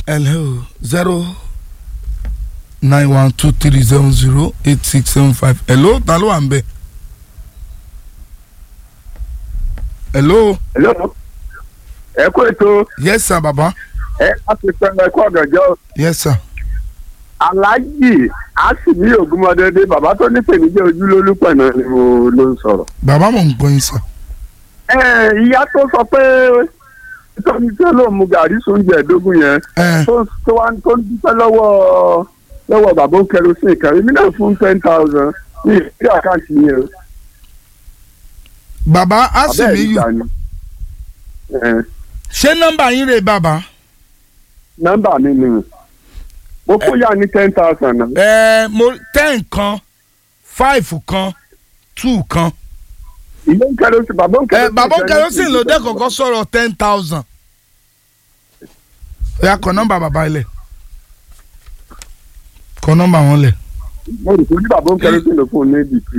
hello zero nine one two three seven zero eight six seven five hello ta ló wà ń bẹ̀. hello hello ẹ kú ètò yes sir baba ẹ láti pẹ́ ẹ kú ọ̀gànjọ́ yes sir aláàjì àsìmí ògúnmọdédé bàbá tó ní pèníjẹ ojú lólúpẹ̀ náà ni mo ló ń sọ̀rọ̀. baba mo ń gbọ́ yín sir. ẹ ìyá tó sọ pé tóní tí ló mu gàrí sóúnjẹ ẹ̀ẹ́dógún yẹn ẹ tó tó wá tó ń dúpẹ́ lọ́wọ́ lọ́wọ́ bàbá kẹrosín kan èmi náà fún ten thousand ní ìdí àkáǹtì yẹn baba abẹ́ asimiyu ìgbà ni. Ẹ, ṣé nọ́mbà yín rè baba. nọ́mbà mi ni mo fún yà ní ten thousand náà. ẹ mo ten kan five kan two kan. ìyá ń kẹrosín bàbá ń ẹ kẹrosín. bàbá kerosene ló dé kọ̀kọ́ sọ̀rọ̀ ten thousand. ó yá kọ nọ́mbà bàbá ilẹ̀ kọ nọ́mbà wọn lẹ̀. mo rò pé ní bàbá ń kẹrosín ló fún un ní bìtì.